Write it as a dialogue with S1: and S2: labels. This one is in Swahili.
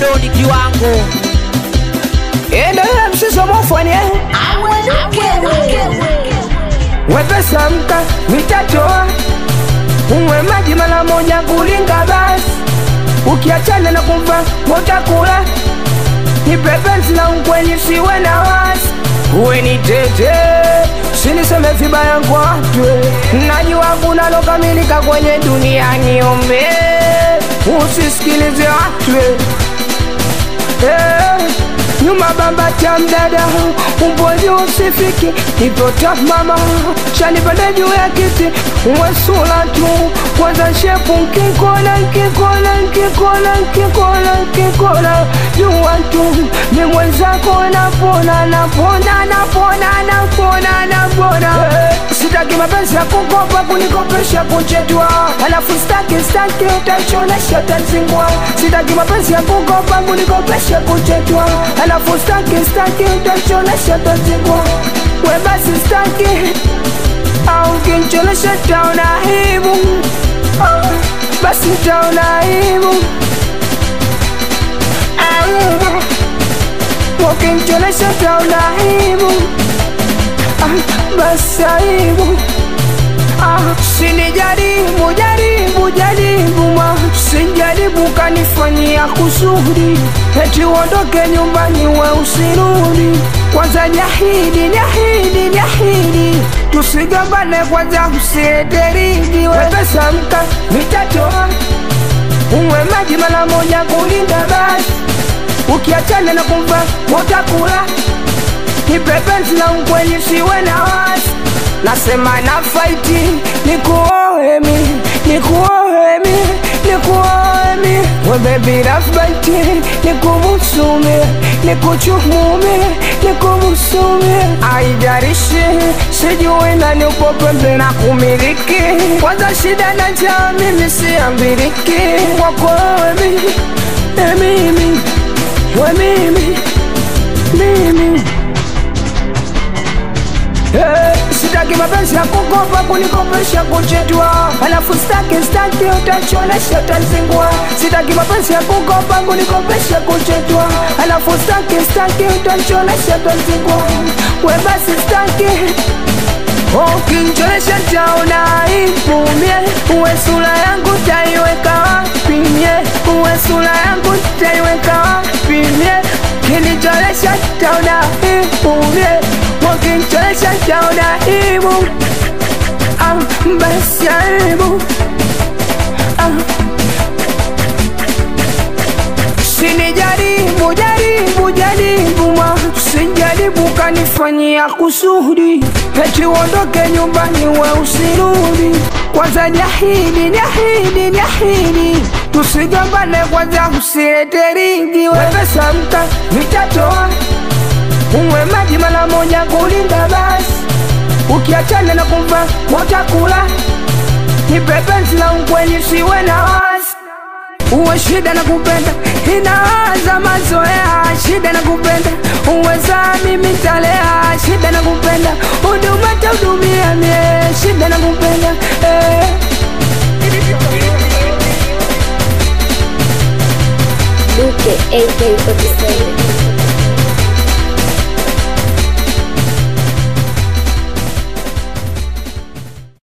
S1: doni kiwango
S2: endelea mshiso mofanye wepesa mka mitatoa unywe maji mara moja kulinga basi ukiachana na kumva utakula nipepenzi na ukweli siwe na wasi uwe ni tete siniseme vibaya kwa watu najua kuna lokamilika kwenye dunia niombe usisikilize watu Eh, nyuma bamba cha mdada umboji usifiki ipota mama chanipande juu ya kiti wesula tu kwanza shepu nkikona nkikona nkikona nkikona nkikona jua tu ni mwenzako napona napona napona napona napona Eh, sitaki mapenzi ya kukopa kunikopesha kuchetwa alafu staki staki utachonesha utazingwa sitaki mapenzi ya kukopa kunikopesha kuchetwa alafu staki staki utachonesha utazingwa we basi staki au kinchonesha taona aibu Ah, basi taona aibu Aibu. ukinchonesha taona aibu Ah, basi aibu Ah, sinijaribu jaribu jaribu ma sijaribu kanifanyia kusudi eti uondoke nyumbani we usirudi kwanza jahidi jahidi jahidi tusigambane kwanza usieteridi wepesa mka mitatoa unywe maji mara moja kulinda basi ukiachana na kumva utakula nipepenzi na ukweli siwe na wasi nasema na faiti nikuohemi nikuohemi nikuohemi webebi rafbaiti nikubusumi nikuchumumi nikubusumi aijarishi sijui nani upo pembe na kumiliki kwanza shida na jaa mimi siambiriki kwako wemi emimi we mimi mimi Eh, sitaki mapenzi ya kukopa kunikopesha kuchetwa alafu staki staki utachonesha utazingwa sitaki mapenzi ya kukopa kunikopesha kuchetwa alafu staki staki utachonesha utazingwa we basi staki ukinchonesha taona ipumie uwe sura yangu taiweka wapi mie uwe sura yangu taiweka wapi mie kinicholesha taona ipumie ukinchonesha taona ibu ah, basi aibu ah. sinijaribu jaribu jaribu ma sijaribu kanifanyia kusudi eti uondoke nyumbani we usirudi kwanza jahidi jahidi jahidi tusigambane kwanza usilete ringi wepesa mka mitatoa unywe maji mara moja kulinda basi ukiachana na kumva utakula nipepenzi la ukweli siwe na wasi uwe shida na kupenda inaanza mazoea shida na kupenda uweza mimi talea shida na kupenda huduma tahudumia mie shida na kupenda eh.
S3: Luke AK47